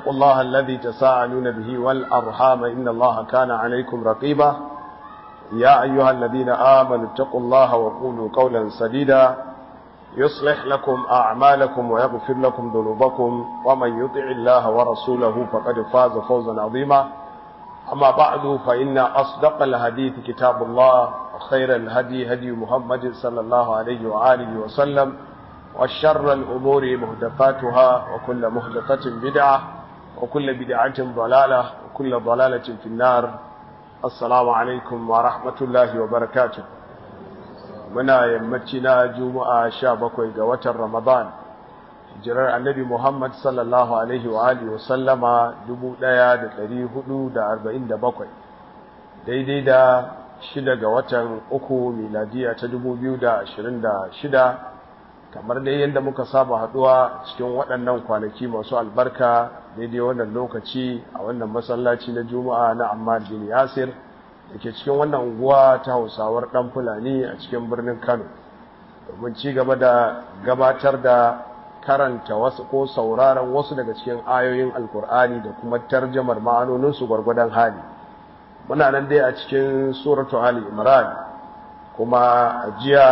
واتقوا الله الذي تساءلون به والأرحام إن الله كان عليكم رقيبا يا أيها الذين آمنوا اتقوا الله وقولوا قولا سديدا يصلح لكم أعمالكم ويغفر لكم ذنوبكم ومن يطع الله ورسوله فقد فاز فوزا عظيما أما بعد فإن أصدق الحديث كتاب الله وخير الهدي هدي محمد صلى الله عليه وآله وسلم وشر الأمور مهدفاتها وكل مهدفة بدعة وكل بدعة ضلالة وكل ضلالة في النار السلام عليكم ورحمة الله وبركاته muna yammaci na juma'a sha bakwai ga watan ramadan jirar annabi muhammad sallallahu alaihi wa alihi wa sallama dubu ɗaya da ɗari hudu da arba'in da bakwai daidai da shida ga watan uku miladiya ta dubu biyu da ashirin da shida kamar dai yadda muka saba haɗuwa cikin waɗannan kwanaki masu albarka daidai wannan lokaci a wannan masallaci na juma'a na ammar bin yasir da ke cikin wannan unguwa ta hausawar ɗan fulani a cikin birnin kano domin ci gaba da gabatar da karanta wasu ko sauraron wasu daga cikin ayoyin alkur'ani da kuma tarjamar ma'anoninsu gwargwadon hali muna nan dai a cikin suratu ali imran kuma a jiya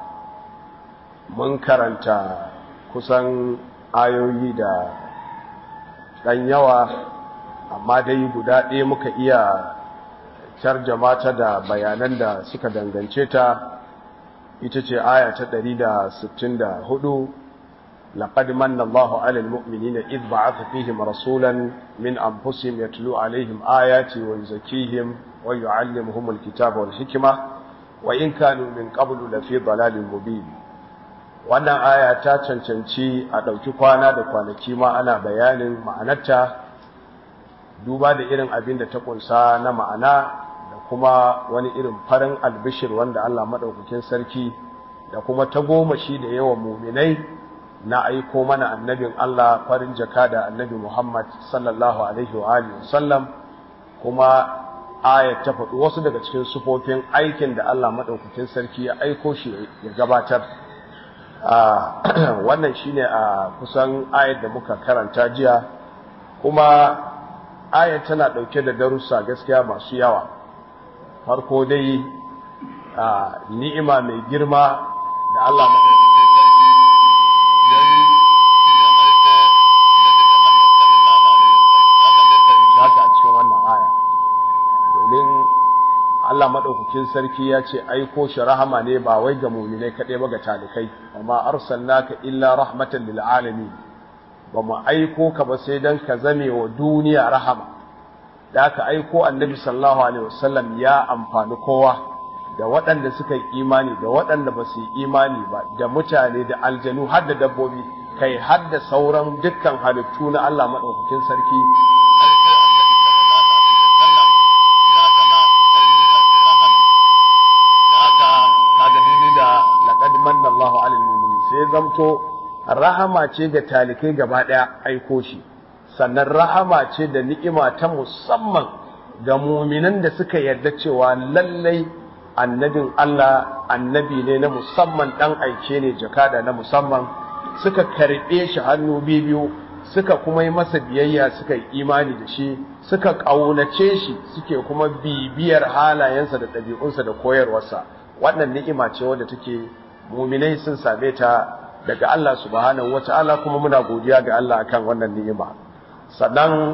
mun karanta kusan ayoyi da ɗan yawa amma dai guda ɗaya muka iya tarjama ta da bayanan da suka dangance ta ita ce aya ta 164 laqad manna Allahu 'alal mu'minina id ba'atha fihim rasulan min anfusihim yatlu 'alayhim ayati wa yuzakkihim wa yu'allimuhum al-kitaba wal hikma wa in kanu min qablu lafi dalalin mubin wannan aya ta cancanci a ɗauki kwana da kwanaki ma ana bayanin ma'anarta duba da irin abin da ta kunsa na ma'ana kuma wani irin farin albishir wanda Allah maɗaukakin sarki da kuma ta goma shi da yawan muminai na aiko mana annabin Allah farin jaka da annabi Muhammad sallallahu alaihi wa alihi wasallam kuma ayat ta faɗi wasu daga cikin sufofin aikin da Allah maɗaukakin sarki ya aiko shi ya gabatar wannan shine a kusan ayat da muka karanta jiya kuma ayat tana ɗauke da darussa gaskiya masu yawa farko dai a ni'ima mai girma da Allah madaukakin sarki ya yi ya aiko Nabi Muhammad sallallahu alaihi wasallam haka a cikin wannan aya domin Allah madaukakin sarki ya ce aiko shi rahama ne ba wai ga mu'minai kaɗai ba ga talikai amma arsalnaka illa rahmatan lil alamin ba mu aiko ka ba sai dan ka zame wa duniya rahama da aka aiko annabi sallallahu alaihi wasallam ya amfani kowa da waɗanda suka yi imani da waɗanda ba su yi imani ba da mutane da aljanu har da dabbobi kai har da sauran dukkan halittu na Allah maɗaukakin sarki sai zamto rahama ce ga talikai gaba ɗaya aiko shi sannan rahama ce da ni'ima ta musamman ga muminan da suka yarda cewa lallai annabin Allah annabi ne na musamman dan aike ne jakada na musamman suka karbe shi hannu biyu suka kuma yi masa biyayya suka yi imani da shi suka ƙaunace shi suke kuma bibiyar halayensa da ɗabi'unsa da koyarwarsa wannan ni'ima ce wadda take muminai sun same ta daga Allah subhanahu wata'ala kuma muna godiya ga Allah akan wannan ni'ima sannan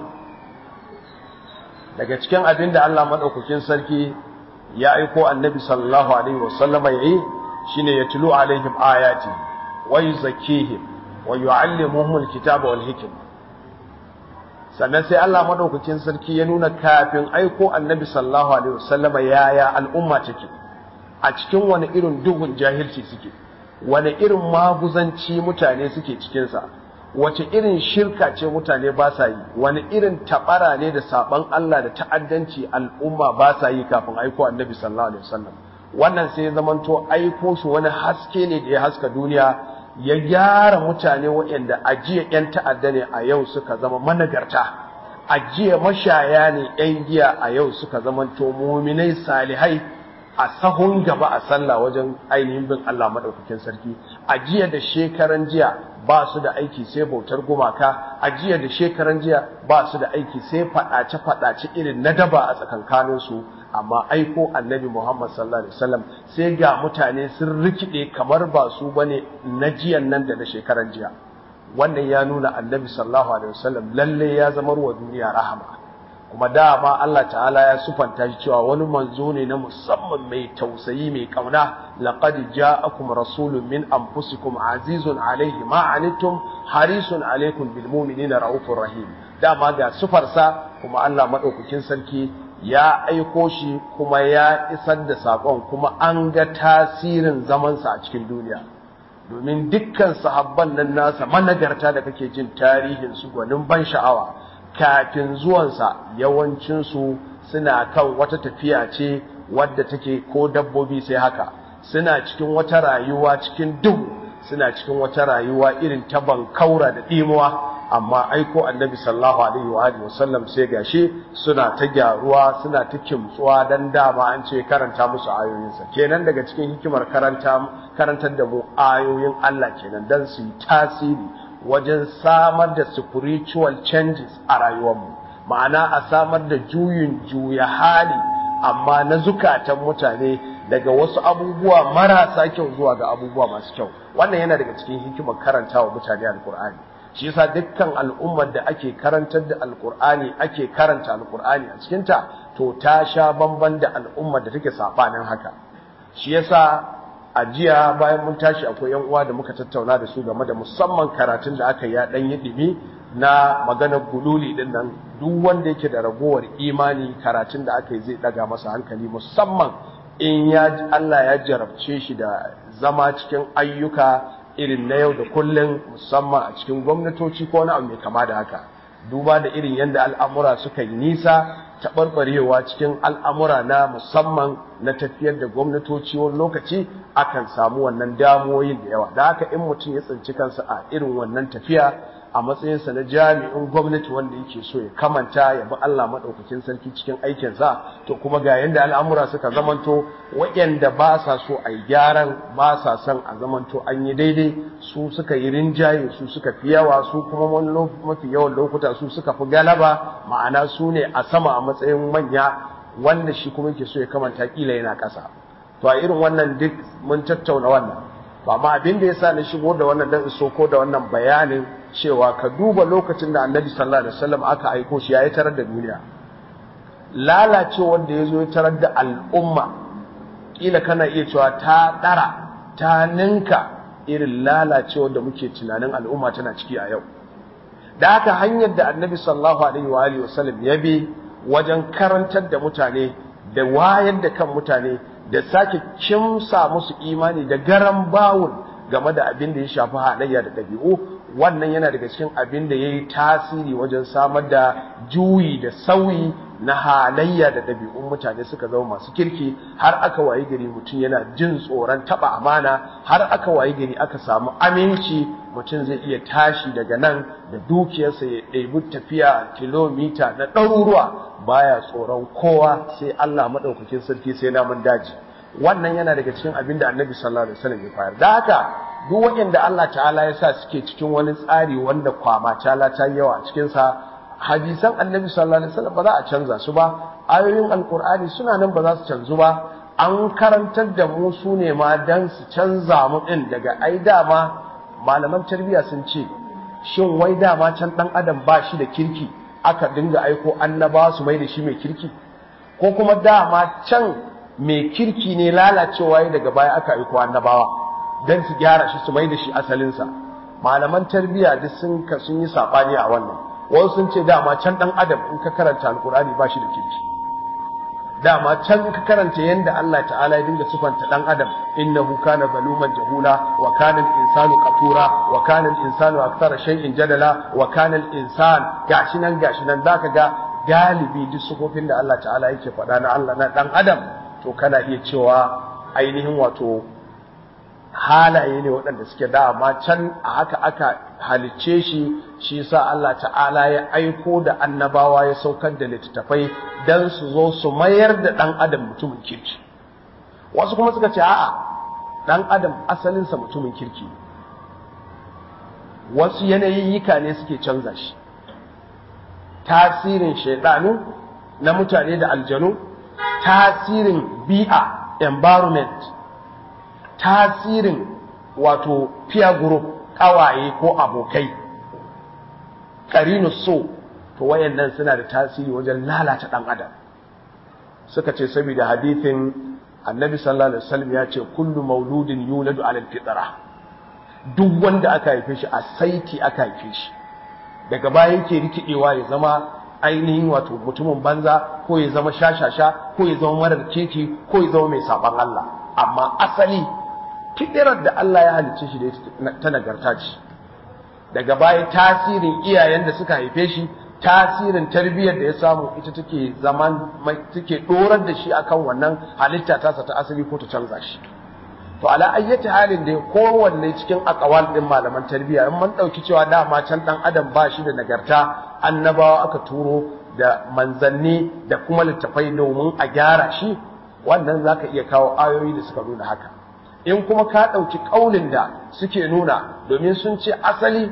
daga cikin abin da Allah maɗaukakin sarki ya aiko annabi sallallahu alaihi wasallama ya yi shine ya tulu alaihim ayati wa yuzakkihim wa yu'allimuhum alkitaba wal hikma sannan sai Allah maɗaukakin sarki ya nuna kafin aiko annabi sallallahu alaihi wasallama yaya al'umma take a cikin wani irin duhun jahilci suke wani irin maguzanci mutane suke cikinsa wace irin shirka ce mutane ba sa yi wani irin tabara ne da saban Allah da ta'addanci al'umma ba sa yi kafin aiko annabi sallallahu alaihi wasallam wannan sai zamanto aiko shi wani haske ne da ya haska duniya ya gyara mutane waɗanda ajiya 'yan ta'adda ne a yau suka zama managarta ajiya mashaya ne 'yan giya a yau suka zamanto muminai salihai a sahun gaba a sallah wajen ainihin bin Allah madaukakin sarki a jiya da shekaran jiya ba su da aiki sai bautar gumaka a jiya da shekaran jiya ba su da aiki sai fadace fadace irin na daba a tsakankanin su amma aiko annabi Muhammad sallallahu alaihi wasallam sai ga mutane sun rikide kamar ba su bane na jiyan nan da na shekaran jiya wannan ya nuna annabi sallallahu alaihi wasallam lalle ya zama wa duniya rahama kuma dama Allah ta'ala ya sufanta shi cewa wani manzo ne na musamman mai tausayi mai kauna laqad ja'akum rasulun min anfusikum azizun alayhi ma anittum harisun alaykum bil mu'minina raufur rahim dama ga sufarsa kuma Allah madaukakin sarki ya aiko shi kuma ya isar da sakon kuma an ga tasirin zamansa a cikin duniya domin dukkan sahabban nan nasa managarta da kake jin tarihin su gwanin ban sha'awa kafin zuwansa yawancinsu suna kan wata tafiya ce wadda take ko dabbobi sai haka suna cikin wata rayuwa cikin duhu suna cikin wata rayuwa irin ta bankaura da ɗimuwa amma aiko annabi sallallahu alaihi wa alihi wasallam sai gashi suna ta gyaruwa suna ta kimtsuwa dan dama an ce karanta musu ayoyinsa kenan daga cikin hikimar karanta karantar da mu ayoyin Allah kenan dan su yi tasiri wajen samar da spiritual changes a rayuwarmu ma'ana a samar da juyin juya hali amma na zukatan mutane daga wasu abubuwa marasa kyau zuwa ga abubuwa masu kyau wannan yana daga cikin hikimar karanta wa mutane alkur'ani shi yasa dukkan al'ummar da ake karantar da alkur'ani ake karanta alkur'ani a cikinta to ta sha bamban da al'ummar da take sabanin haka shi yasa a jiya bayan mun tashi akwai yan uwa da muka tattauna da su game da musamman karatun da aka yi ya dan yi dimi na maganar gululi din nan duk wanda yake da ragowar imani karatun da aka yi zai daga masa hankali musamman in ya Allah ya jarabce shi da zama cikin ayyuka irin na yau da kullum musamman a cikin gwamnatoci ko wani abu mai kama da haka duba da irin yadda al'amura suka yi nisa taɓarɓarewa cikin al'amura na musamman na tafiyar da gwamnatoci wani lokaci akan samu wannan damuwoyin da yawa da haka in mutum ya tsinci kansa a irin wannan tafiya a matsayinsa na jami'in gwamnati wanda yake so ya kamanta ya bi Allah maɗaukakin sarki cikin aikinsa to kuma ga yadda al'amura suka zamanto waɗanda ba sa so a yi gyaran ba sa son a zamanto an yi daidai su suka yi rinjaye su suka fi yawa su kuma wani mafi yawan lokuta su suka fi galaba ma'ana su ne a sama a matsayin manya wanda shi kuma yake so ya kamanta kila yana ƙasa to a irin wannan duk mun tattauna wannan ba ma abin da yasa na shigo da wannan dan so ko da wannan bayanin cewa ka duba lokacin da annabi sallallahu alaihi wasallam aka aiko shi yayi tarar da duniya lalacewar da yazo ya tarar da al'umma kila kana iya cewa ta dara ta ninka irin lalacewar da muke tunanin al'umma tana ciki a yau da haka hanyar da annabi sallallahu alaihi wa alihi wasallam ya bi wajen karantar da mutane da wayar da kan mutane da sake kimsa musu imani da garan bawul game da abin da ya shafi halayya da ɗabi'u wannan yana daga cikin abin da ya yi tasiri wajen samar da juyi da sauyi na halayya da ɗabi'un mutane suka zama masu kirki har aka wayi gari mutum yana jin tsoron taɓa amana har aka wayi gari aka samu aminci mutum zai iya tashi daga nan da dukiyarsa ya ɗebi tafiya kilomita na ɗaruruwa baya tsoron kowa sai Allah maɗaukakin sarki sai namun daji wannan yana daga cikin abin da annabi sallallahu alaihi wasallam ya fayar da haka duk waɗanda Allah ta'ala ya sa suke cikin wani tsari wanda kwama tala ta yawa a cikin sa hadisan annabi sallallahu alaihi wasallam ba za a canza su ba ayoyin alqur'ani suna nan ba za su canzu ba an karantar da mu su ne ma dan su canza mu din daga ai dama malaman tarbiyya sun ce shin wai dama can dan adam ba shi da kirki aka dinga aiko annabawa su mai da shi mai kirki ko kuma dama can mai kirki ne lalacewa daga baya aka aiko annabawa don su gyara shi su mai da shi asalinsa malaman tarbiyya duk sun ka sun yi sabani a wannan wasu sun ce dama can dan adam in ka karanta alkurani ba shi da kirki dama can ka karanta yanda Allah ta'ala ya dinga sifanta dan adam innahu kana zaluman jahula wa kana al-insanu qatura wa kana al-insanu akthara shay'in jadala wa kana al-insan gashi nan gashi nan zaka ga galibi duk sufofin da Allah ta'ala yake faɗa na Allah na dan adam to kana iya cewa ainihin wato halaye ne waɗanda suke dama can a haka aka halicce shi shi sa Allah ta'ala ya aiko da annabawa ya saukar da littattafai don su zo su mayar da ɗan adam mutumin kirki wasu kuma suka ce a'a dan adam asalinsa mutumin kirki wasu yanayin yika ne suke canza shi tasirin shaidanu na mutane da aljanu tasirin bi'a environment tasirin wato peer group kawaye ko abokai karinu so to wayannan suna da tasiri wajen lalata dan adam suka ce saboda hadithin annabi sallallahu alaihi wasallam ya ce kullu mauludin yuladu ala fitra duk wanda aka haife shi a saiti aka haife shi daga baya yake rikidewa ya zama ainihin wato mutumin banza ko ya zama shashasha ko ya zama marar keke ko ya zama mai saban Allah amma asali fidirar da Allah ya halicce shi da ta nagarta ce daga baya tasirin iyayen da suka haife shi tasirin tarbiyyar da ya samu ita take zaman take dorar da shi akan wannan halitta tasa ta asali ko ta canza shi to ala ayyati halin da kowanne cikin akawal din malaman tarbiyya in mun dauki cewa dama can dan adam ba shi da nagarta annabawa aka turo da manzanni da kuma littafai domin a gyara shi wannan zaka iya kawo ayoyi da suka nuna haka in kuma ka dauki kaulin da suke nuna domin sun ce asali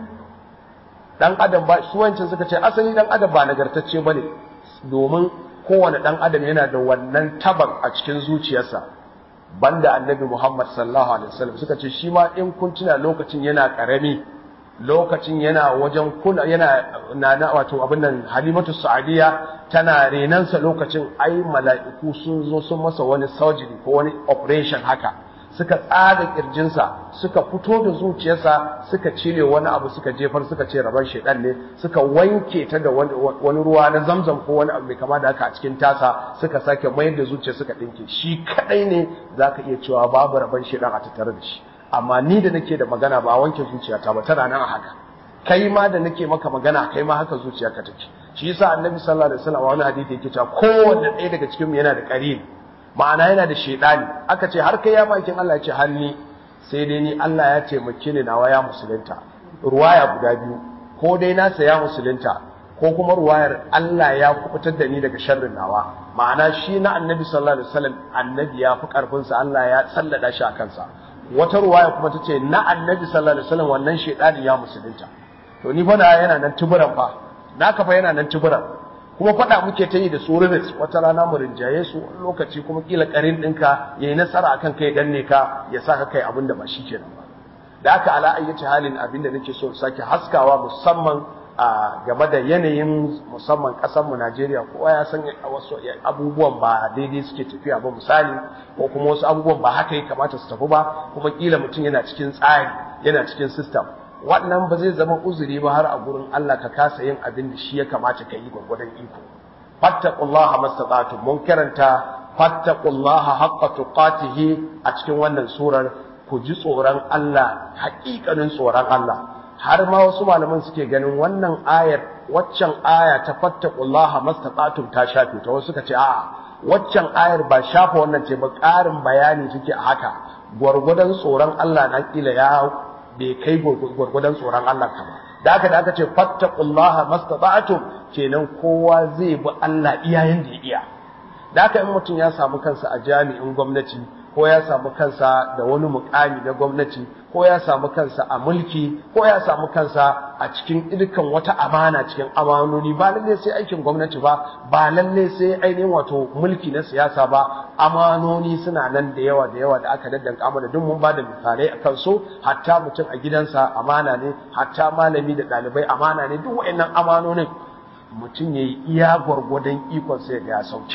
dan adam ba su wancan suka ce asali dan adam ba nagartacce bane domin kowane dan adam yana da wannan taban a cikin zuciyarsa banda annabi Muhammad sallallahu alaihi wasallam suka ce shi ma in kun tuna lokacin yana karami lokacin yana wajen kuna yana na wato abin nan Halimatu Sa'diya tana renansa lokacin ai mala'iku sun zo sun masa wani surgery ko wani operation haka suka tsaga kirjinsa suka fito da zuciyarsa suka cire wani abu suka jefar suka ce rabar shedan ne suka wanke ta da wani ruwa na zamzam ko wani abu mai kama da haka a cikin tasa suka sake mayar da zuciya suka dinke shi kadai ne zaka iya cewa babu rabar shedan a tattare da shi amma ni da nake da magana ba wanke zuciyata ba tana nan a haka kai ma da nake maka magana kai ma haka zuciyarka take shi yasa annabi sallallahu alaihi wasallam wani hadisi yake cewa kowanne ɗaya daga cikin mu yana da qarin ma'ana yana da shaidani aka ce har kai ya makin Allah ya ce hanni sai dai ni Allah ya taimake ni nawa ya musulunta ruwaya guda biyu ko dai nasa ya musulunta ko kuma ruwayar Allah ya kubutar da ni daga sharrin nawa ma'ana shi na annabi sallallahu alaihi wasallam annabi ya fi karfin sa Allah ya sallada shi a kansa wata ruwaya kuma tace na annabi sallallahu alaihi wasallam wannan shaidani ya musulunta to ni fa na yana nan tuburan fa naka fa yana nan tuburan kuma faɗa muke ta yi da su rivets wata rana mu rinjaye su lokaci kuma kila karin ɗinka ya yi nasara akan kai danne ka ya sa ka kai abin da ba shi kenan ba da aka ala ayyace halin abin da nake so sake haskawa musamman a game da yanayin musamman ƙasar mu Najeriya kowa ya san wasu abubuwan ba daidai suke tafiya ba misali ko kuma wasu abubuwan ba haka ya kamata su tafi ba kuma kila mutum yana cikin tsari yana cikin system wannan ba zai zama uzuri ba har a gurin Allah ka kasa yin abin da shi ya kamata ka yi gwagwadon iko fattaqullaha mastata'tum mun karanta fattaqullaha haqqa tuqatihi a cikin wannan surar ku ji tsoron Allah haƙiƙanin tsoron Allah har ma wasu malaman suke ganin wannan ayar waccan aya ta fattaqullaha mastata'tum ta shafe ta wasu suka ce a'a waccan ayar ba shafa wannan ce ba ƙarin bayani take a haka gwargwadon tsoron Allah na kila ya bai kai gwargwadon tsoron Allah ka ba da aka da aka ce fattaqullaha mastata'tum kenan kowa zai bi Allah iyayen da ya iya da aka in mutum ya samu kansa a jami'in gwamnati ko ya samu kansa da wani mukami na gwamnati ko ya samu kansa a mulki ko ya samu kansa a cikin irkan wata amana cikin amanoni ba lalle sai aikin gwamnati ba ba lalle sai ainihin wato mulki na siyasa ba amanoni suna nan da yawa da yawa da aka daddanka amana duk mun bada misalai a kansu hatta mutum a gidansa amana ne hatta malami da ɗalibai amana ne duk wa'annan amanonin mutum ya yi iya gwargwadon ikon sai ga ya sauke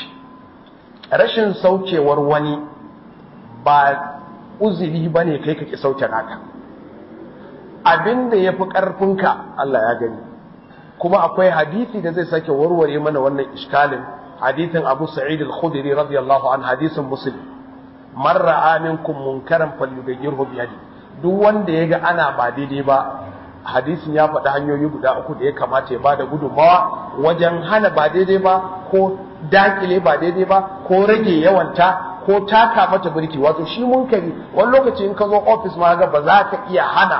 rashin saukewar wani ba uzuri ba ne kai ka ki sauke naka abin da ya fi ƙarfinka Allah ya gani kuma akwai hadisi da zai sake warware mana wannan iskalin hadithin abu sa'id al-khudri radiyallahu an hadisin muslim man ra'a minkum munkaran falyughayyirhu bi yadi duk wanda yaga ana ba daidai ba hadisin ya faɗi hanyoyi guda uku da ya kamata ya bada gudunmawa wajen hana ba daidai ba ko dakile ba daidai ba ko rage yawanta ko taka mata birki wato shi munkari wani lokaci in ka zo ofis ma ga ba za ka iya hana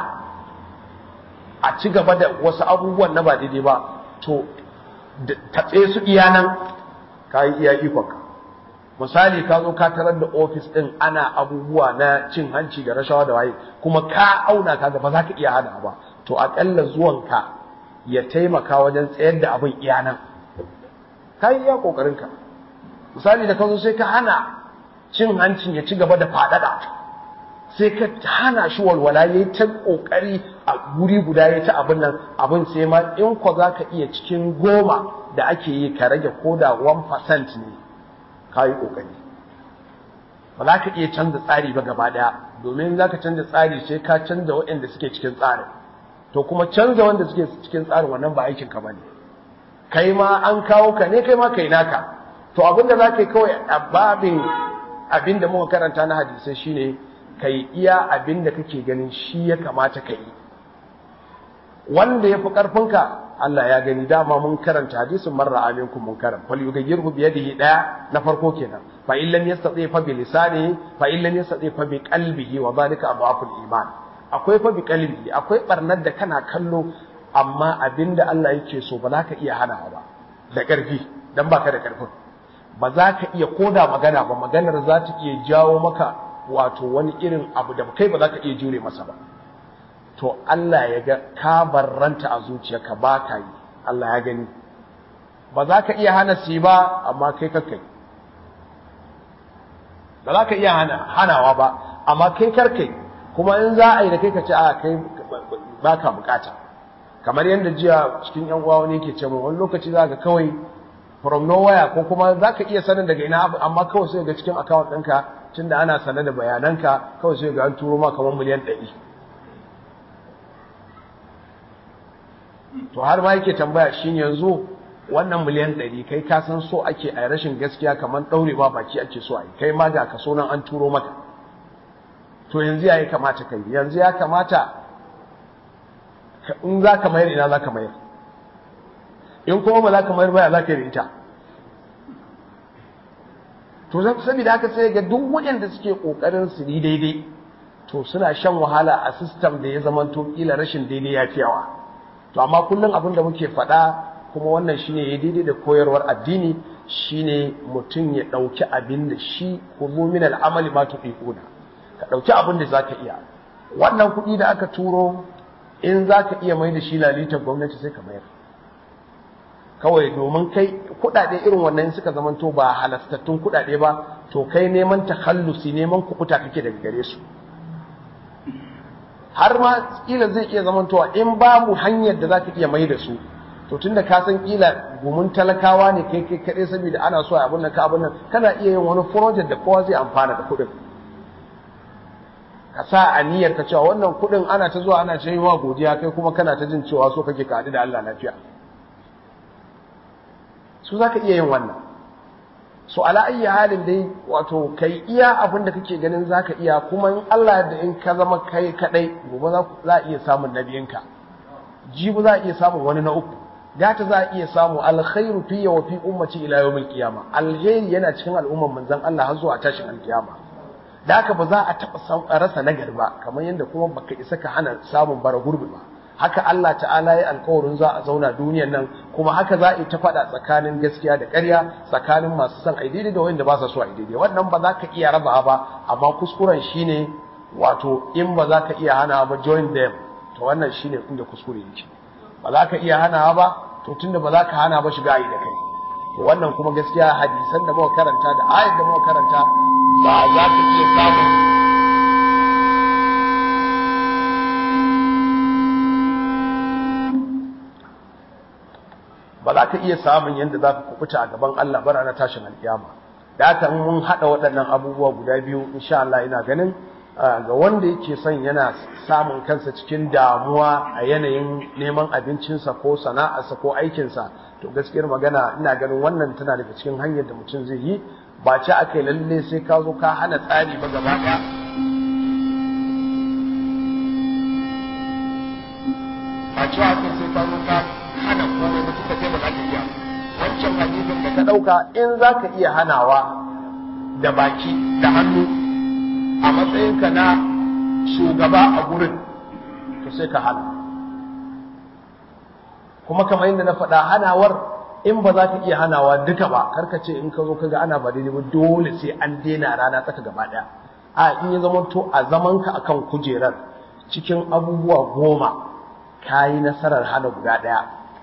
a ci gaba da wasu abubuwan na ba daidai ba to tatse su iya nan ka yi iya ikonka misali ka zo ka tarar da ofis din ana abubuwa na cin hanci da rashawa da waye kuma ka auna ka ga ba za ka iya hana ba to akalla zuwanka ya taimaka wajen tsayar da abin iya nan ka yi iya kokarinka misali da ka zo sai ka hana cin hancin ya ci gaba da faɗaɗa sai ka hana shi walwala ya yi ta ƙoƙari a guri guda ya ta abin nan abin sai ma in ko za ka iya cikin goma da ake yi ka rage ko da 1% ne ka yi ƙoƙari ba za ka iya canza tsari ba gaba ɗaya domin za ka canza tsari sai ka canza waɗanda suke cikin tsarin to kuma canza wanda suke cikin tsarin wannan ba aikin ka bane kai ma an kawo ka ne kai ma kai naka to abinda za ka yi kawai a babin abin da muka karanta na hadisai shine kai iya abin da kake ganin shi ya kamata ka yi wanda ya fi ƙarfinka Allah ya gani dama mun karanta hadisin marra aminkum munkaran fal yughayyirhu bi yadihi daya na farko kenan fa in lam yastati fa bi lisanihi fa in lam yastati fa bi qalbihi wa dhalika adhaful iman akwai fa bi qalbihi akwai barnar da kana kallo amma abinda Allah yake so ba za ka iya hana ba da ƙarfi dan baka da ƙarfin ba za ka iya koda magana ba maganar za ta iya jawo maka wato wani irin abu da kai ba za ka iya jure masa ba to Allah ya ga ka barranta a zuciyarka ba ka yi Allah ya gani ba za ka iya hana si ba amma kai kakai ba za ka iya hanawa ba amma kai karkai kuma in za a yi da kai ka ce a kai ba ka bukata kamar yadda jiya cikin yan uwa wani yake ce wani lokaci za ka kawai from nowhere ko kuma za ka iya sanin daga ina amma kawai sai ga cikin account ɗinka tunda ana sanar da bayananka kawai sai ga an turo ma kamar miliyan ɗari to har ma yake tambaya shin yanzu wannan miliyan ɗari kai ka san so ake a rashin gaskiya kamar ɗaurewa baki ake so a yi kai ma ga kaso nan an turo maka to yanzu ya yi kamata kai yanzu ya kamata in za ka mayar ina za ka mayar in kuma ba za ka mayar baya za ka yi da ita to saboda haka sai ga duk waɗanda suke ƙoƙarin su yi daidai to suna shan wahala a sistem da ya zamanto kila rashin daidai ya fi yawa to amma kullum abin da muke faɗa kuma wannan shine ya daidai da koyarwar addini shine mutum ya ɗauki abin da shi kuzo min al'amali ma tuqiquna ka ɗauki abin da zaka iya wannan kuɗi da aka turo in zaka iya mai da shi lalitar gwamnati sai ka mayar kawai domin kai kuɗaɗe irin wannan suka zamanto ba halastattun kuɗaɗe ba to kai neman takhallusi neman kuɓuta kake daga gare su har ma kila zai iya zamantowa in babu hanyar da za ka iya mai da su to tunda ka san kila gumin talakawa ne kai kai kaɗai saboda ana so abin nan ka abin nan kana iya yin wani project da kowa zai amfana da kuɗin ka sa a niyyar ka cewa wannan kuɗin ana ta zuwa ana ta yi wa godiya kai kuma kana ta jin cewa so kake ka haɗu da Allah lafiya su za ka iya yin wannan so ala ayyi halin dai wato kai iya abin da kake ganin zaka iya kuma in Allah da in ka zama kai kadai gobe za a iya samun nabiyinka jibu za a iya samun wani na uku gata za a iya samu alkhairu fi wa fi ummati ila yawmil qiyama alheri yana cikin al'umman manzon Allah har zuwa tashin alkiyama da haka ba za a taba rasa nagari ba kamar yadda kuma baka isa ka hana samun bara gurbi ba haka Allah ta'ala ya alkawarin za a zauna duniyan nan kuma haka za a yi ta faɗa tsakanin gaskiya da ƙarya tsakanin masu son ai daidai da wanda ba sa so ai daidai wannan ba za ka iya raba ba amma kuskuren shine wato in ba za ka iya hana ba join them to wannan shine inda kuskure yake ba za ka iya hana ba to tunda ba za ka hana ba shiga yi da kai to wannan kuma gaskiya hadisan da muka karanta da ayat da muka karanta ba za ka iya samun ba za ka iya samun yadda za ka kubuta a gaban Allah bara na tashin alkiyama da haka mun haɗa waɗannan abubuwa guda biyu insha Allah ina ganin ga wanda yake son yana samun kansa cikin damuwa a yanayin neman abincinsa ko sana'arsa ko aikinsa to gaskiyar magana ina ganin wannan tana daga cikin hanyar da mutum zai yi ba ce aka yi lalle sai ka zo ka hana tsari ba gaba ɗaya ba ce aka sai ka zo ka hana komai mutum da kai ba za ka iya wancan hadisin da ka ɗauka in za ka iya hanawa da baki da hannu a matsayinka na shugaba a gurin to sai ka hana kuma kamar yadda na faɗa hanawar in ba za ka iya hanawa duka ba karka ce in ka zo ka ga ana ba daidai ba dole sai an daina rana tsaka gaba daya a in ya zama to a zaman ka akan kujerar cikin abubuwa goma ka yi nasarar hana guda daya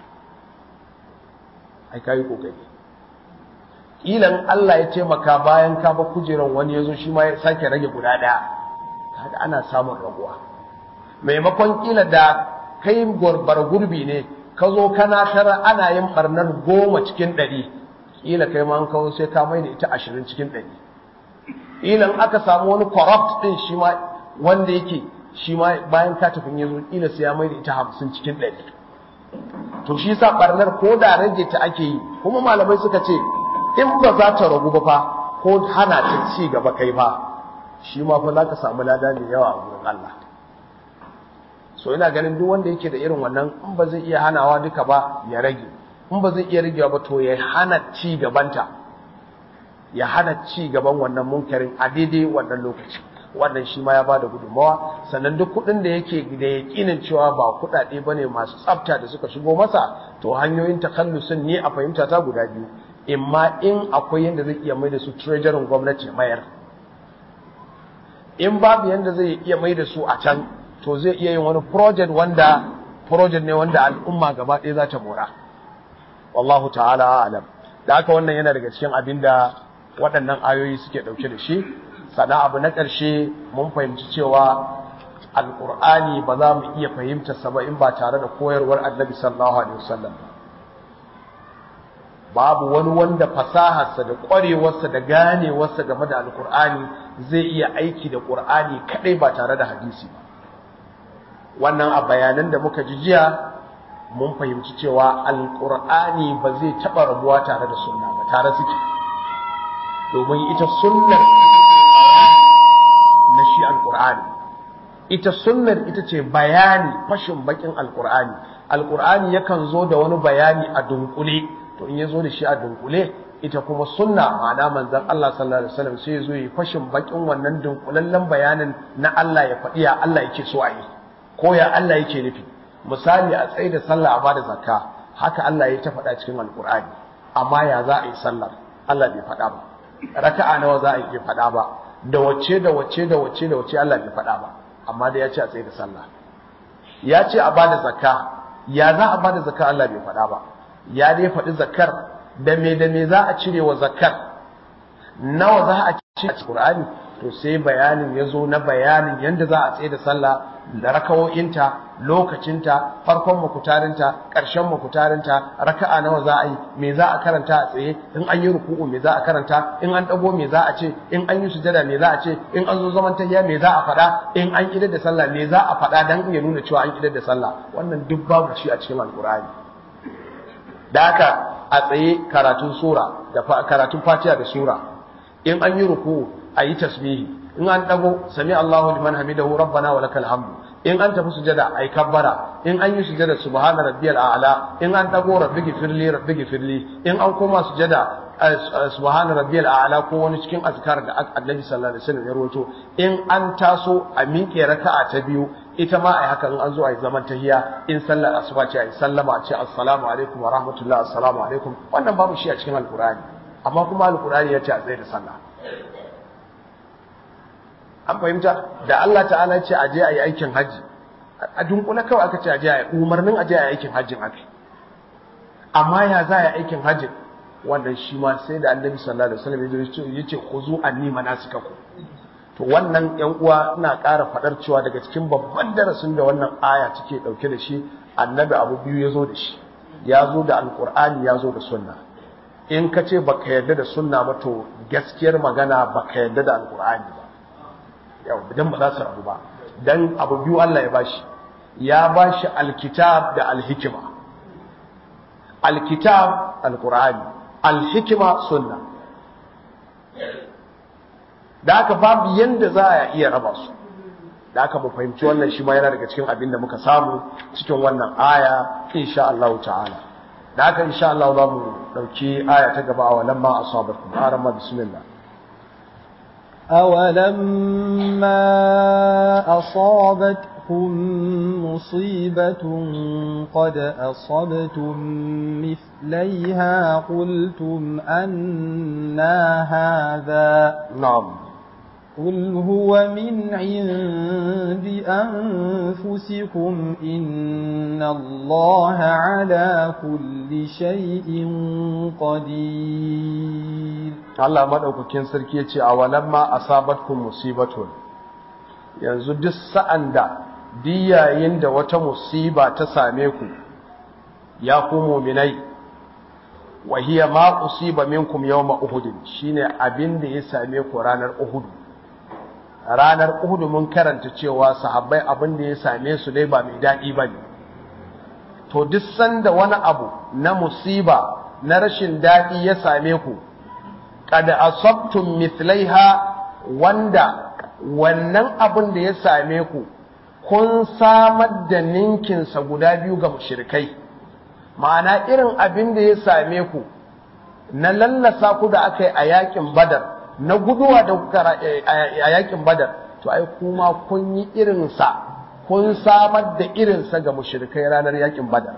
ai ka yi kokari ilan Allah ya taimaka bayan ka ba kujerar wani ya zo shi ma ya sake rage guda daya kaga ana samun raguwa maimakon kila da kai gurbar gurbi ne ka zo kana tara ana yin barnar goma cikin ɗari kila kai ma an kawo sai ka mai da ita ashirin cikin ɗari ilan aka samu wani corrupt din shi ma wanda yake shi ma bayan ka tafi ya zo kila sai ya mai da ita hamsin cikin ɗari to shi sa barnar ko da rage ta ake yi kuma malamai suka ce in ba za ta ragu ba fa ko hana ta ci gaba kai fa shi ma fa za ka samu lada mai yawa a gurin Allah so ina ganin duk wanda yake da irin wannan in ba zai iya hanawa duka ba ya rage in ba zai iya ragewa ba to ya hana ci gabanta ya hana ci gaban wannan munkarin a daidai wannan lokaci wannan shi ma ya bada gudunmawa sannan duk kuɗin da yake da yaƙinin cewa ba kuɗaɗe ba ne masu tsafta da suka shigo masa to hanyoyin takallusin ne a fahimta ta guda biyu imma in akwai yadda zai iya mai da su treasurin gwamnati mayar in babu yadda zai iya mai da su a can to zai iya yin wani project wanda project ne wanda al'umma gaba ɗaya za ta mora wallahu ta'ala alam da haka wannan yana daga cikin abin da waɗannan ayoyi suke ɗauke da shi sannan abu na ƙarshe mun fahimci cewa alƙur'ani ba za mu iya fahimta sa ba in ba tare da koyarwar annabi sallallahu alaihi wasallam babu wani wanda fasaharsa da ƙwarewarsa da ganewarsa game da alƙur'ani zai iya aiki da ƙur'ani kaɗai ba tare da hadisi ba wannan a bayanan da muka ji jiya mun fahimci cewa alƙur'ani ba zai taɓa rabuwa tare da sunna ba tare suke domin ita sunnar na shi alƙur'ani ita sunnar ita ce bayani fashin bakin alƙur'ani alƙur'ani yakan zo da wani bayani a dunkule to in ya zo da shi a dunkule ita kuma sunna ma'ana manzon Allah sallallahu alaihi wasallam sai ya zo yi fashin bakin wannan dunkulallen bayanin na Allah ya faɗi ya Allah yake so a yi ko ya Allah yake nufi misali a tsaye da sallah a bada zakka haka Allah ya ta faɗa cikin alkur'ani amma ya za a yi sallar Allah bai faɗa ba raka'a nawa za a yi faɗa ba da wacce da wacce da wacce da wacce Allah bai faɗa ba amma da ya ce a tsaye da sallah ya ce a bada zakka ya za a bada zakka Allah bai faɗa ba ya dai faɗi zakkar da me da me za a cire wa zakkar nawa za a cire a Qur'ani to sai bayanin ya zo na bayanin yadda za a tsaye da sallah da rakawo'inta lokacinta farkon makutarinta ƙarshen makutarinta raka'a nawa za a yi me za a karanta a tsaye in an yi ruku'u me za a karanta in an ɗago me za a ce in an yi sujada me za a ce in an zo zaman tahiya me za a faɗa in an idar da sallah me za a faɗa dan ya nuna cewa an idar da sallah wannan duk babu shi a cikin alkur'ani da haka a tsaye karatun sura da karatun fatiha da sura in an yi ruku'u a yi tasbihi in an dago sami Allahu liman hamidahu rabbana wa lakal hamdu in an tafi sujada ai kabbara in an yi sujada subhana rabbiyal a'la in an dago rabbi gifirli rabbi gifirli in an koma sujada subhana rabbiyal a'la ko wani cikin azkar da Annabi sallallahu alaihi wasallam ya rawaito in an taso a miƙe raka'a ta biyu ita ma ai haka in an zo ai zaman tahiya in sallar asuba ce ai sallama ce assalamu alaikum wa rahmatullah assalamu alaikum wannan babu shi a cikin alqur'ani amma kuma alqur'ani ya ce a tsaye da sallah an fahimta da Allah ta'ala ce aje a yi aikin hajji a dunkula kawai aka ce aje a yi umarnin aje a yi aikin hajjin aka amma ya za a yi aikin hajjin wannan shi ma sai da annabi sallallahu alaihi wasallam ya ce ku zo anni manasikaku to wannan yan uwa ina ƙara faɗar cewa daga cikin babban darasin da wannan aya take ɗauke da shi annabi abu biyu ya zo da shi ya zo da alƙur'ani ya zo da sunna in ka ce baka yarda da sunna ba to gaskiyar magana baka yarda da alƙur'ani ba yau idan ba za su rabu ba dan abu biyu Allah ya bashi ya bashi alkitab da alhikima alkitab alqur'ani alhikima sunna da aka babu yanda za a iya raba su da aka mu fahimci wannan shi ma yana daga cikin abin da muka samu cikin wannan aya insha Allah ta'ala da aka insha Allah za mu dauki aya ta gaba a lamma asabakum arama bismillah أولما أصابتكم مصيبة قد أصبتم مثليها قلتم أنا هذا نعم قل هو من عند أنفسكم إن الله على كل شيء قدير Allah maɗaukakin sarki ya ce a walamma asabatkum musibatun yanzu duk sa'an da diyayin da wata musiba ta same ku ya ku muminai wa hiya ma usiba minkum yawma uhud shine abin da ya same ku ranar uhud ranar uhud mun karanta cewa sahabbai abin da ya same su dai ba mai daɗi bane to duk sanda wani abu na musiba na rashin daɗi ya same ku kada asabtum mithlaiha wanda wannan abin da ya same ku kun samar da ninkinsa guda biyu ga mushrikai ma'ana irin abin da ya same ku na lallasa ku da aka yi a yakin badar na guduwa da kuka a yakin badar to ai kuma kun yi irinsa kun samar da irinsa ga mushrikai ranar yakin badar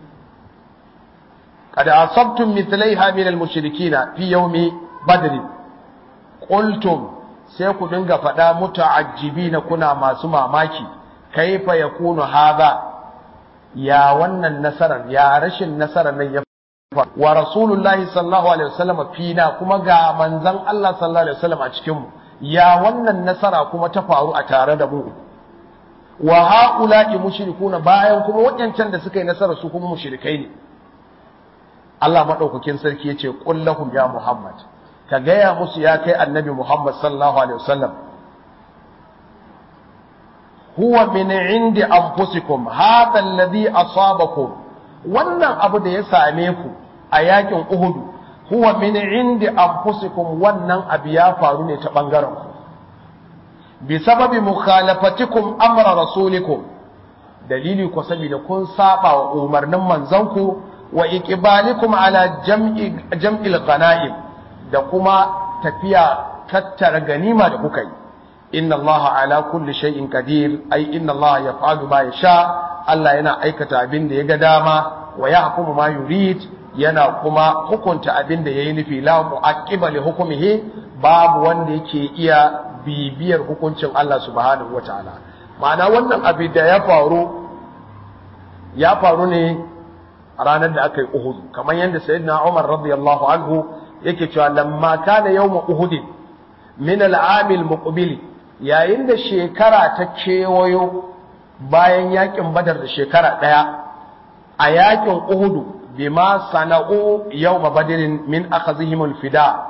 kada asabtum mithlaiha min al-mushrikina fi yawmi badri qultum sai ku dinga faɗa muta'ajjibina kuna masu mamaki kaifa yakunu hadha ya wannan nasarar ya rashin nasarar nan ya wa rasulullahi sallallahu alaihi wasallam fina kuma ga manzon Allah sallallahu alaihi wasallam a cikin mu ya wannan nasara kuma ta faru a tare da mu wa haula'i mushrikuna bayan kuma waɗancan da suka yi nasara su kuma mushrikai ne Allah madaukakin sarki yace qul lahum ya muhammad ka gaya musu ya kai annabi Muhammad sallallahu alaihi wasallam huwa min indi anfusikum hadha alladhi asabakum wannan abu da ya same ku a yakin Uhud huwa min indi anfusikum wannan abu ya faru ne ta bangaren ku bi sababi mukhalafatikum amra rasulikum dalili ko saboda kun saba wa umarnin manzanku wa iqbalikum ala jam'i jam'il ghanaim da kuma tafiya tattara ganima da kuka yi inna allaha ala kulli shay'in qadir ai inna allaha yaf'alu ma yasha Allah yana aikata abin da ya ga dama wa yahkumu ma yurid yana kuma hukunta abin da yayi nufi la mu'aqqiba li hukmihi babu wanda yake iya bibiyar hukuncin Allah subhanahu wataala ma'ana wannan abin da ya faru ya faru ne a ranar da aka yi Uhud kamar yadda sayyidina Umar radiyallahu anhu yake cewa lamma kana yawma uhud min al-am al-muqbil yayin da shekara ta kewayo bayan yakin badar da shekara daya a yakin uhud bima sana'u yawma badrin min akhazihim al-fida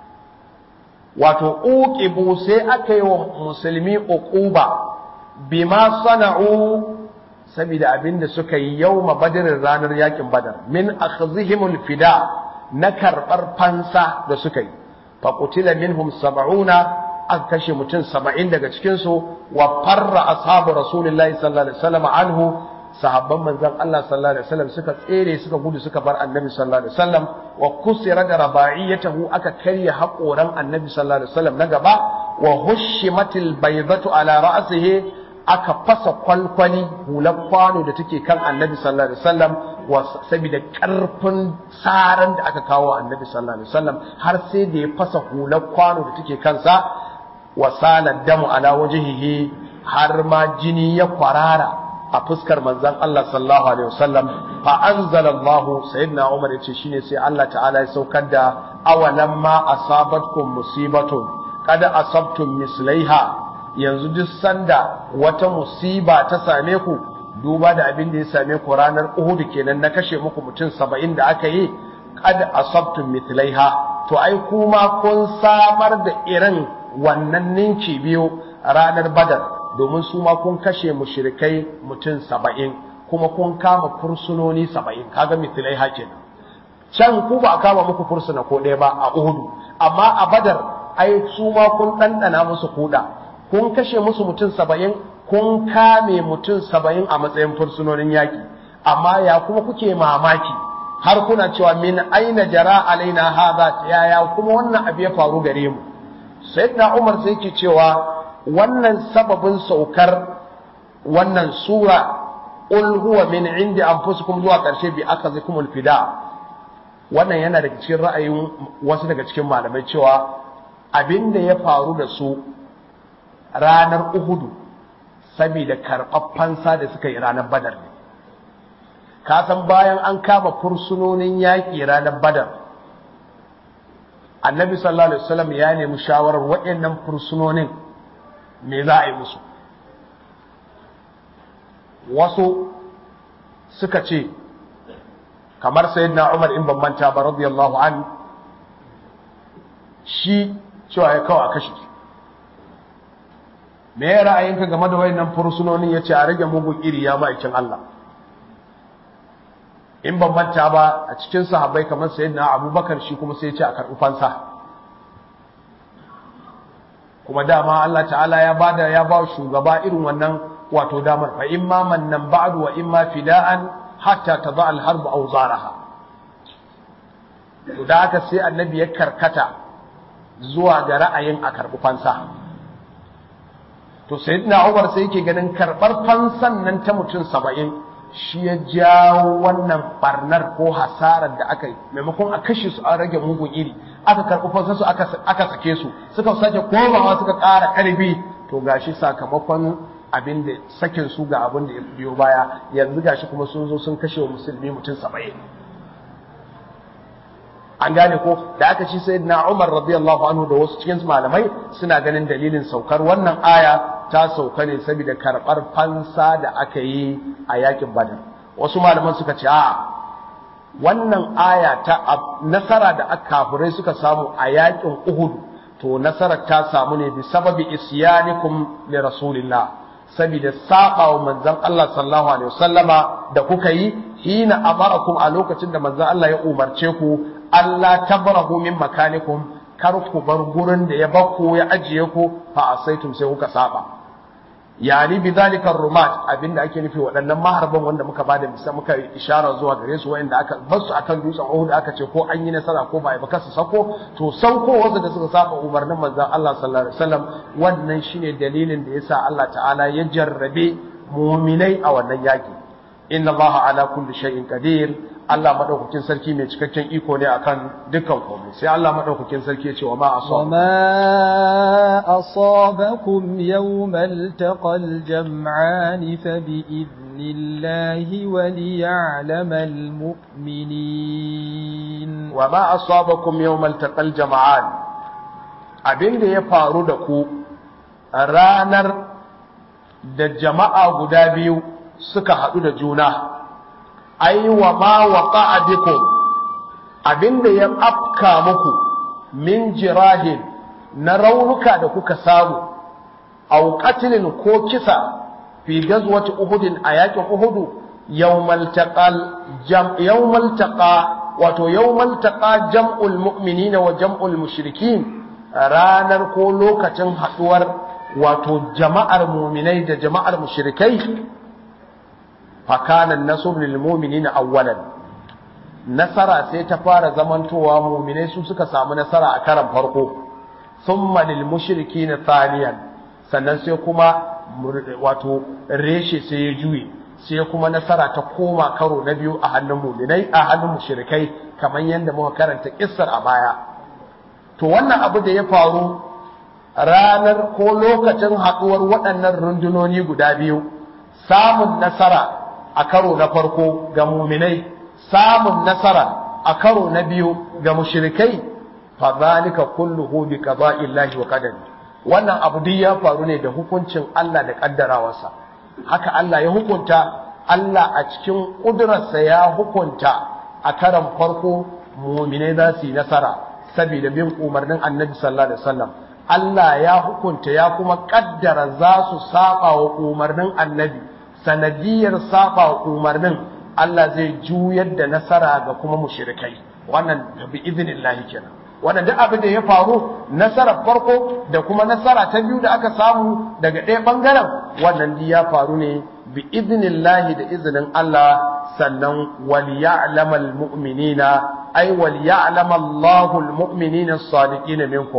wato uqibu sai aka yi wa musulmi uquba bima sana'u saboda abinda suka yi yawma badrin ranar yakin badar min akhazihim al-fida na karɓar fansa da suka yi faƙutila minhum saba'una an kashe mutum saba'in daga cikinsu wa farra ashabu rasulillahi sallallahu alaihi wasallam anhu sahabban manzon Allah sallallahu alaihi wasallam suka tsere suka gudu suka bar annabi sallallahu alaihi wasallam wa kusira da raba'iyatahu aka karya haƙoran annabi sallallahu alaihi wasallam na gaba wa hushimatil baydatu ala ra'sihi aka fasa kwalkwali hular kwano da take kan annabi sallallahu alaihi wasallam saboda karfin tsaran da aka kawo annabi sallallahu alaihi wasallam har sai da ya fasa hular kwano da take kansa wa salat damu ala wajhihi har ma jini ya kwarara a fuskar manzon Allah sallallahu alaihi wasallam fa anzalallahu sayyidina Umar yace shine sai Allah ta'ala ya saukar da awalan ma asabatkum musibatun kada asabtum mislaiha yanzu duk sanda wata musiba ta same ku duba da abin da ya same ku ranar Uhud kenan na kashe muku mutum saba'in da aka yi kad asabtum mithlaiha to ai kuma kun samar da irin wannan ninki biyu ranar Badar domin su ma kun kashe mushrikai mutum saba'in kuma kun kama fursunoni saba'in kaga mithlaiha kenan can ku ba a kama muku fursuna ko ɗaya ba a Uhud amma a Badar ai su ma kun ɗanɗana musu kuɗa kun kashe musu mutum saba'in kun kame mutum saba'in a matsayin fursunonin yaƙi amma ya kuma kuke mamaki har kuna cewa min aina jara alaina haza yaya kuma wannan abu ya faru gare mu sayyidina umar sai yake cewa wannan sababin saukar wannan sura qul huwa min indi anfusikum zuwa karshe bi akazikumul fida wannan yana daga cikin ra'ayin wasu daga cikin malamai cewa abinda ya faru da su ranar uhudu saboda karɓar fansa da suka yi ranar badar ne ka san bayan an kama fursunonin yaƙi ranar badar annabi sallallahu alaihi wasallam ya nemi shawarar waɗannan fursunonin me za a yi musu wasu suka ce kamar sayyidina Umar in ban manta ba radiyallahu an shi cewa ya kawo a kashe me ya ra'ayinka game da wayannan fursunonin yace a rage mugun iri ya ma'aikin Allah in ban manta ba a cikin sahabbai kamar sayyidina Abubakar shi kuma sai ya ce a karɓi fansa kuma dama Allah ta'ala ya bada ya ba shugaba irin wannan wato damar fa imma mannan ba'du wa imma fida'an hatta tada al-harb awzaraha to da haka sai annabi ya karkata zuwa ga ra'ayin a karɓi fansa to sayyidina Umar sai yake ganin karɓar fansan nan ta mutum saba'in shi ya jawo wannan barnar ko hasarar da aka yi maimakon a kashe su an rage mugun iri aka karɓi fansan su aka sake su suka sake komawa suka ƙara ƙarfi to gashi sakamakon abin da sakin su ga abin da ya biyo baya yanzu gashi kuma sun zo sun kashe wa musulmi mutum saba'in an gane ko da aka ci sai na Umar radiyallahu anhu da wasu cikin malamai suna ganin dalilin saukar wannan aya ta sauka ne saboda karɓar fansa da aka yi a yakin Badar wasu malaman suka ce a'a wannan aya ta nasara da aka kafirai suka samu a yakin Uhud to nasarar ta samu ne bi sababi isyanikum li rasulillah saboda saba wa manzon Allah sallallahu alaihi wasallama da kuka yi hina amarakum a lokacin da manzon Allah ya umarce ku Allah tabrahu min makanikum kar ku bar gurin da ya bakko ya ajiye ku fa asaitum sai kuka saba yani bi zalika rumat abinda ake nufi waɗannan maharban wanda muka bada misa muka ishara zuwa gare su wanda aka bar su akan dutsen Uhud aka ce ko an yi nasara ko ba a ba su sako to sauko wasu da suka saba umarnin manzon Allah sallallahu alaihi wasallam wannan shine dalilin da yasa Allah ta'ala ya jarrabe mu'minai a wannan yaki inna Allah ala kulli shay'in qadir Allah madaukakin sarki mai cikakken iko ne akan dukkan komai sai Allah madaukakin sarki ya ce wa ma asaba وما أصابكم يوم التقى الجمعان فبإذن الله وليعلم المؤمنين wa ma asabakum yawmal taqal jama'an abinda ya faru da ku a ranar da jama'a guda biyu suka haɗu da juna ai wa ma waqa'a bikum abinda ya afka muku min jirahin na raunuka da kuka samu aw qatlin ko kisa fi gazwati uhudin a yakin uhudu yawmal taqal jam yawmal taqa wato yawmal taqa jam'ul mu'minina wa jam'ul mushrikin ranar ko lokacin haduwar wato jama'ar mu'minai da jama'ar mushrikai fakana nasr lil mu'minina awwalan nasara sai ta fara zamantowa mu'minai su suka samu nasara a karan farko thumma lil mushrikina thaniyan sannan sai kuma wato reshe sai ya juye sai kuma nasara ta koma karo na biyu a hannun mu'minai a hannun mushrikai kamar yadda muka karanta kissar a baya to wannan abu da ya faru ranar ko lokacin haɗuwar waɗannan rundunoni guda biyu samun nasara a karo na farko ga muminai samun nasara a karo na biyu ga mushrikai fa zalika kulluhu bi qada'illahi wa qadari wannan abu duk ya faru ne da hukuncin Allah da kaddarawarsa haka Allah ya hukunta Allah a cikin kudurarsa ya hukunta a karan farko muminai za su yi nasara saboda bin umarnin annabi sallallahu alaihi wasallam Allah ya hukunta ya kuma kaddara za su saba wa umarnin annabi sanadiyar saba wa umarnin Allah zai juyar da nasara ga kuma mushrikai wannan bi iznillahi kenan wannan duk abin da ya faru nasarar farko da kuma nasara ta biyu da aka samu daga ɗaya bangaren wannan duk ya faru ne bi iznillahi da izinin Allah sannan wal ya'lamal mu'minina ay wal ya'lamal Allahu al mu'minina as-sadiqina minkum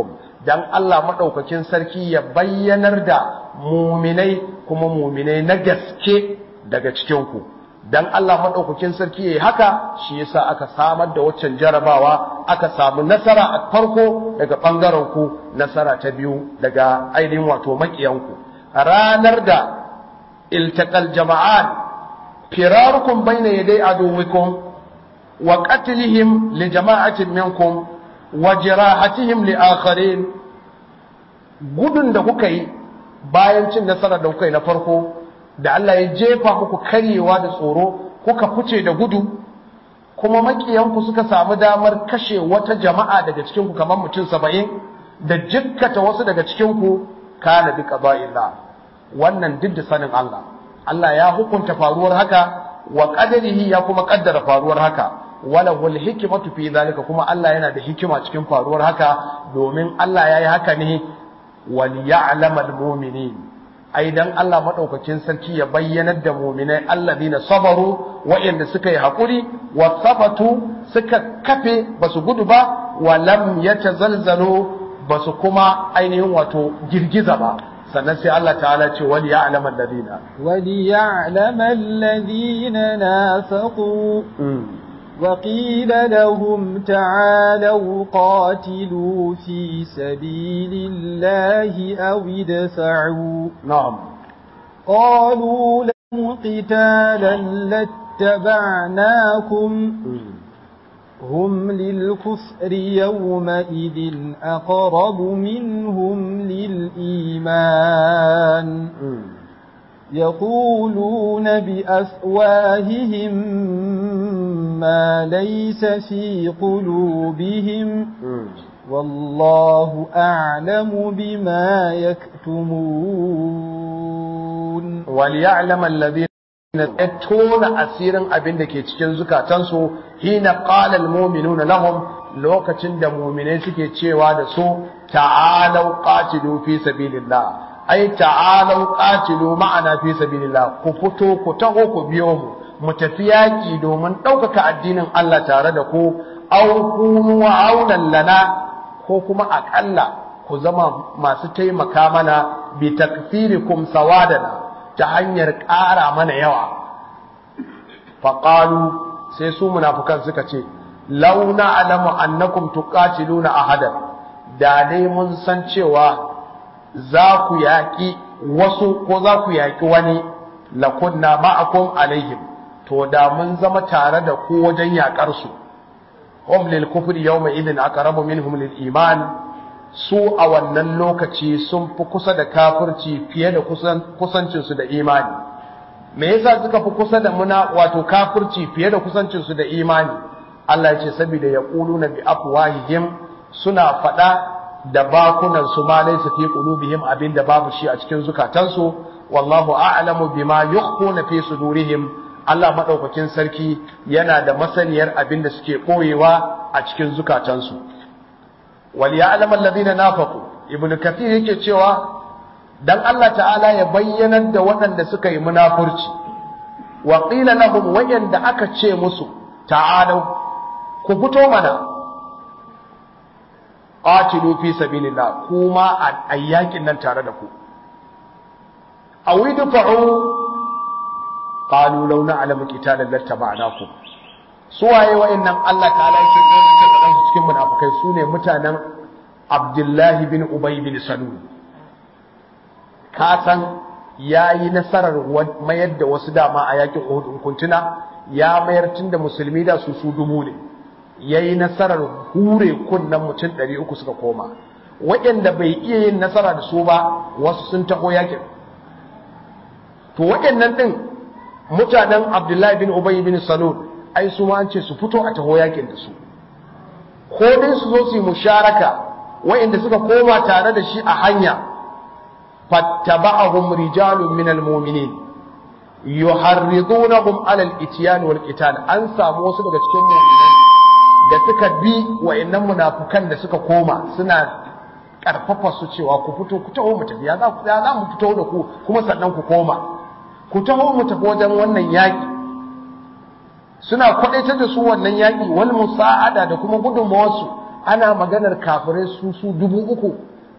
dan Allah madaukakin sarki ya bayyanar da muminai kuma muminai na gaske daga cikin ku dan Allah madaukakin sarki yayi haka shi yasa aka samar da waccan jarabawa aka samu nasara a farko daga bangaren ku nasara ta biyu daga ainihin wato makiyan ku ranar da iltaqal jama'an firarukum bayna yaday aduwikum wa qatlihim li jama'atin minkum wa jirahatihim li akharin gudun da kuka yi bayan cin nasara da kuka yi na farko da Allah ya jefa muku karyewa da tsoro kuka fice da gudu kuma makiyanku suka samu damar kashe wata jama'a daga cikinku kamar mutum saba'in da jikkata wasu daga cikinku kana bi qada'illah wannan duk da sanin Allah Allah ya hukunta faruwar haka wa qadarihi ya kuma kaddara faruwar haka wala wal hikmatu fi zalika kuma Allah yana da hikima cikin faruwar haka domin Allah yayi haka ne wal ya'lamal mu'minin ai dan Allah madaukakin sarki ya bayyanar da mu'minai alladina sabaru wa'anda suka yi hakuri wa sabatu suka kafe basu gudu ba wa lam yatazalzalu basu kuma ainihin wato girgiza ba sannan sai Allah ta'ala ce wal ya'lam alladina wal ya'lam alladina nafaqu وقيل لهم تعالوا قاتلوا في سبيل الله أو ادفعوا نعم قالوا لهم قتالا لاتبعناكم هم للكفر يومئذ أقرب منهم للإيمان يقولون بأفواههم ما ليس في قلوبهم والله أعلم بما يكتمون وليعلم الذين tona asirin abin da ke cikin zukatansu hina qala almu'minuna lahum lokacin da mu'minai suke cewa da su ta'alau qatilu fi sabilillah ai ta'alau qatilu ma'ana fi sabilillah ku fito ku taho ku biyo mu mu tafi yaƙi domin ɗaukaka addinin Allah tare da ku aw kunu aunan lana ko kuma aƙalla ku zama masu taimaka mana bi takfirikum sawadana ta hanyar ƙara mana yawa faƙalu sai su munafukan suka ce launa alamu annakum tuqatiluna ahadan da dai mun san cewa za ku yaƙi wasu ko za ku yaƙi wani lakunna ma'akum alaihim to da mun zama tare da ku wajen yaƙar su hum lil kufri yawma idhin aqrabu minhum lil iman su a wannan lokaci sun fi kusa da kafirci fiye da kusancin su da imani me yasa suka fi kusa da muna wato kafirci fiye da kusancin su da imani Allah ya ce saboda yaquluna bi afwahihim suna faɗa da bakunan su ma laysa fi qulubihim abinda babu shi a cikin zukatansu wallahu a'lamu bima yukhfuna fi sudurihim Allah madaukakin sarki yana da masaniyar abinda suke koyewa a cikin zukatansu wal ya'lam alladhina nafaqu ibnu kathir yake cewa dan Allah ta'ala ya bayyanar da waɗanda suka yi munafurci wa qila lahum wayanda aka ce musu ta'alu ku fito mana qatilu fi sabilillah kuma a yakin nan tare da ku aw idfa'u qalu law na'lamu qitalan lattaba'nakum su waye wa'annan Allah ta'ala yake ce kadan su cikin munafikai su ne mutanen Abdullahi bin Ubay bin Salul ka san yayi nasarar mayar da wasu dama a yakin Uhud in kuntuna ya mayar tun da musulmi da su su dubu ne yayi nasarar hure kunnan mutum 300 suka koma waɗanda bai iya yin nasara da su ba wasu sun taho yakin to waɗannan din mutanen Abdullahi bin Ubay bin Salul ai su ma an ce su fito a taho yakin da su ko dai su zo su yi musharaka wa'inda suka koma tare da shi a hanya fattaba'ahum rijalun minal mu'minin yuharridunahum 'ala al-ityan wal qital an samu wasu daga cikin mu'minai da suka bi wa'annan munafukan da suka koma suna karfafa su cewa ku fito ku taho mu tafi ya za ku ya za mu fito da ku kuma sannan ku koma ku taho mu tafi wajen wannan yaki suna kwadaitar da su wannan yaki wal musa'ada da kuma gudunmawarsu ana maganar kafirai su su dubu uku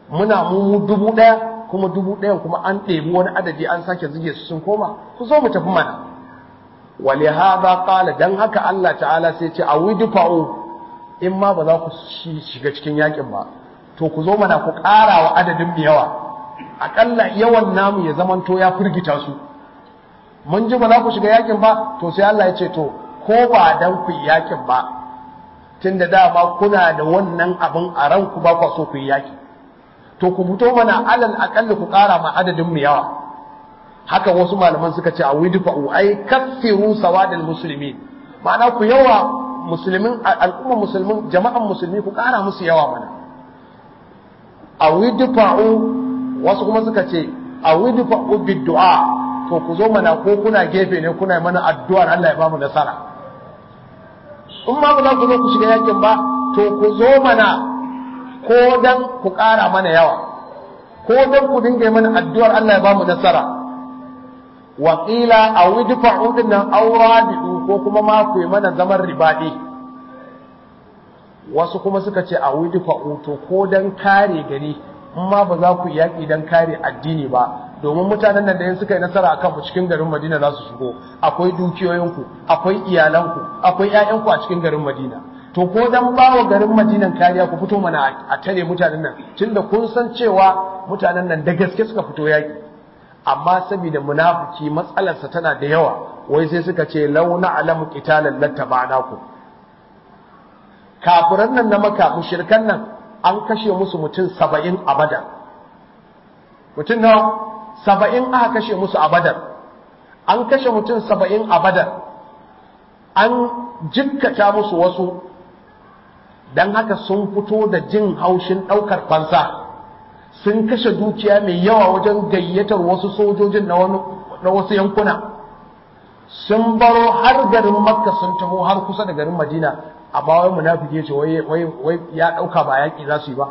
muna mu dubu ɗaya kuma dubu ɗayan kuma an ɗebi wani adadi an sake zige su sun koma ku zo mu tafi mana wali hadha qala dan haka Allah ta'ala sai ce awidfa'u in ma ba za ku shiga cikin yakin ba to ku zo mana ku ƙara wa adadin mu yawa akalla yawan namu ya zamanto ya firgita su mun ji ba za ku shiga yakin ba to sai Allah ya ce to ko ba dan ku yakin ba tunda dama kuna da wannan abin a ranku ba ku so ku yi yaki to ku fito mana alal akalli ku ƙara ma adadin mu yawa haka wasu malaman suka ce a widfa'u ai kaffiru sawadal muslimin ma'ana ku yawa musulmin al'umma musulmin jama'an musulmi ku ƙara musu yawa mana a widfa'u wasu kuma suka ce a widfa'u biddu'a to ku zo mana ko kuna gefe ne kuna mana addu'ar Allah ya bamu nasara in ma ba za ku zo ku shiga yakin ba to ku zo mana ko dan ku ƙara mana yawa ko dan ku dinga mana addu'ar Allah ya bamu nasara wa qila aw idfa'u dinnan aw rabi'u ko kuma ma ku yi mana zaman ribadi wasu kuma suka ce aw idfa'u to ko dan kare gari in ma ba za ku yaki dan kare addini ba domin mutanen nan da yin suka yi nasara akan mu cikin garin Madina za su shigo akwai dukiyoyinku akwai iyalanku akwai ƴaƴanku a cikin garin Madina to ko dan bawa garin Madinan kariya ku fito mana a tare mutanen nan tunda kun san cewa mutanen nan da gaske suka fito yaki amma saboda munafiki matsalarsa tana da yawa wai sai suka ce law na'lamu qitalan lattaba'nakum kafiran nan na maka mushrikan nan an kashe musu mutum 70 a badar mutum nawa saba'in aka kashe musu a badar an kashe mutum saba'in a badar an jikkata musu wasu don haka sun fito da jin haushin ɗaukar fansa sun kashe dukiya mai yawa wajen gayyatar wasu sojojin na wasu yankuna sun baro har garin makka sun taho har kusa da garin madina amma wai munafiki ce wai ya ɗauka ba yaƙi za su yi ba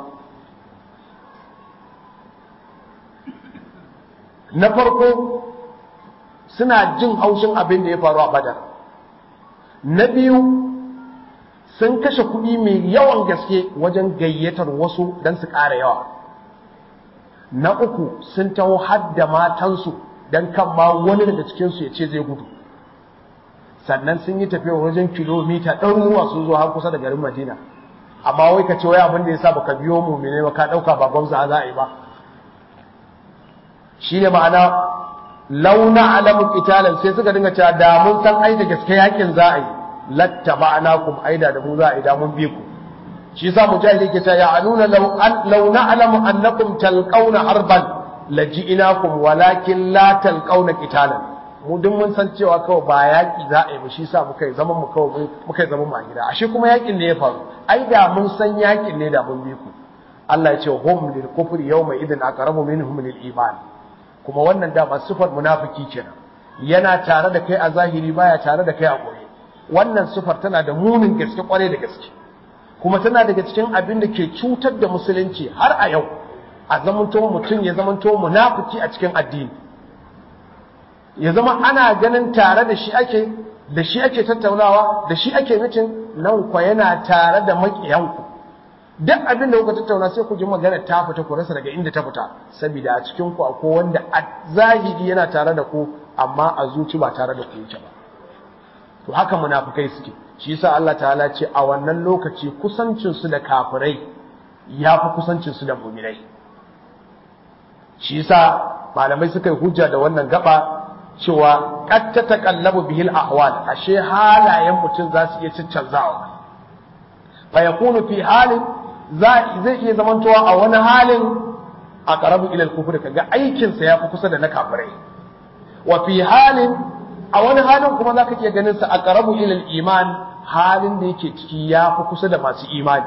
na farko suna jin haushin abin da ya faru a badar na biyu sun kashe kuɗi mai yawan gaske wajen gayyatar wasu don su ƙara yawa na uku sun taho hadda matansu don kan ma wani daga cikinsu ya ce zai gudu sannan sun yi tafiya wajen kilomita ɗaruruwa sun zo har kusa da garin madina amma wai ka ce wai abin da ya sa baka biyo mu mene ba ka ɗauka ba gwamza za a yi ba shi ne ma'ana launa alamun italan sai suka dinga cewa da mun san ai da gaske yakin za a yi latta ma'ana kum aida da mu za a yi da mun bi ku shi yasa mujahid yake cewa ya anuna launa alamu annakum talqauna harban laji'inakum walakin la talqauna qitalan mu duk mun san cewa kawai ba yaki za a yi ba shi yasa muka yi zaman mu kawai muka yi zaman mu a gida ashe kuma yakin ne ya faru ai da mun san yakin ne da mun bi ku Allah ya ce hum lil kufri yawma idin aqrabu minhum lil iman kuma wannan dama sifar munafiki kenan yana tare da kai a zahiri baya tare da kai a koyi wannan sifar tana da munin gaske kware da gaske kuma tana daga cikin abin da ke cutar da musulunci har a yau a zamanto mutum ya zamanto munafiki a cikin addini ya zama ana ganin tare da shi ake da shi ake tattaunawa da shi ake mitin nan kwa yana tare da makiyanku duk abin da kuka tattauna sai ku ji magana ta fita ku rasa daga inda ta fita saboda a cikin ku akwai wanda a zahiri yana tare da ku amma a zuci ba tare da ku yake ba to haka munafikai suke shi yasa Allah ta'ala ce a wannan lokaci kusancin su da kafirai yafi kusancin su da mu'minai shi yasa malamai suka yi hujja da wannan gaba cewa qad tataqallabu bihil ahwal ashe halayen mutum za su iya ciccanzawa fa yakunu fi halin zai iya zamantowa a wani halin a ƙarabu ilal kufur kaga aikinsa ya fi kusa da na kafirai wa fi halin a wani halin kuma za ka iya ganin sa a ƙarabu ilal iman halin da yake ciki ya fi kusa da masu imani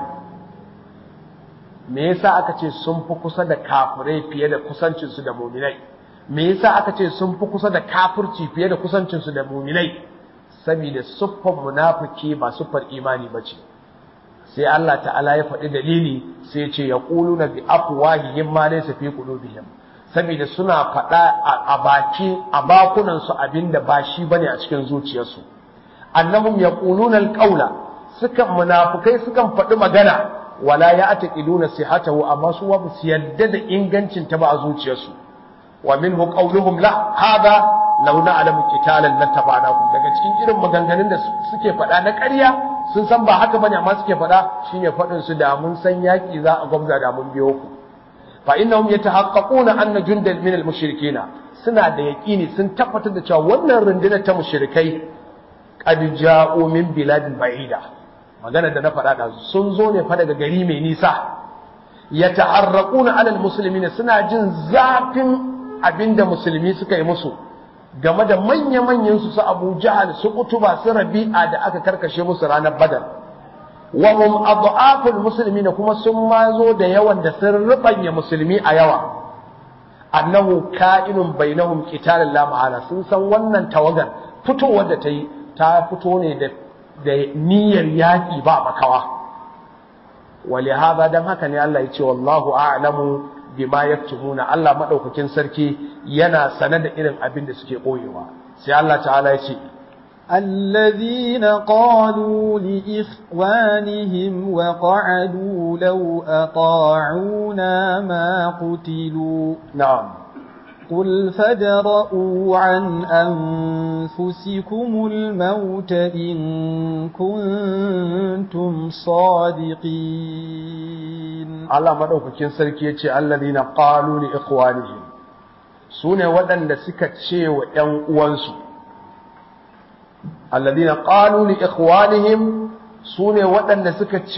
me yasa aka ce sun fi kusa da kafirai fiye da kusancinsu da muminai me yasa aka ce sun fi kusa da kafirci fiye da kusancinsu da muminai saboda siffar munafiki ba siffar imani ba ce sai Allah ta'ala ya faɗi dalili sai ce ya ƙulu na bi afwahihim ma laysa fi qulubihim saboda suna faɗa a baki a bakunan su abinda ba shi bane a cikin zuciyarsu annahum yaquluna alqawla sukan munafikai sukan faɗi magana wala ya ataqiduna sihatahu amma su ba su yadda da ingancin ta ba a zuciyarsu wa minhu qawluhum la hada law na'lamu qitalan lattaba'nakum daga cikin irin maganganun da suke faɗa na ƙarya sun san ba haka bane amma suke faɗa shine faɗin su da mun san yaki za a gwamza da mun biyo ku fa innahum yatahaqqaquna anna jundan min al-mushrikeena suna da yaqini sun tabbatar da cewa wannan rundunar ta mushrikai qad ja'u min biladin ba'ida magana da na faɗa da sun zo ne fa daga gari mai nisa yata'arraquna 'ala al-muslimin suna jin zafin abinda musulmi suka yi musu game da manya-manyan su su Abu Jahal su Utuba su Rabi'a da aka karkashe musu ranar Badar wa hum adhaful muslimin kuma sun ma zo da yawan da sun rubanya musulmi a yawa annahu ka'inun bainahum qitalun la ma'ana sun san wannan tawagar fitowar da ta yi ta fito ne da da niyyar yaki ba makawa wali hada dan haka ne Allah ya ce wallahu a'lamu bima yaktumuna Allah madaukakin sarki yana sane da irin abin da suke koyewa sai Allah ta'ala ya ce الذين قالوا لإخوانهم وقعدوا لو أطاعونا ما قتلوا نعم قل فادرءوا عن أنفسكم الموت إن كنتم صادقين Allah madaukakin sarki ya ce alladhina qalu li ikhwanihim sune waɗanda suka ce wa ƴan uwansu alladhina qalu li ikhwanihim sune waɗanda suka ce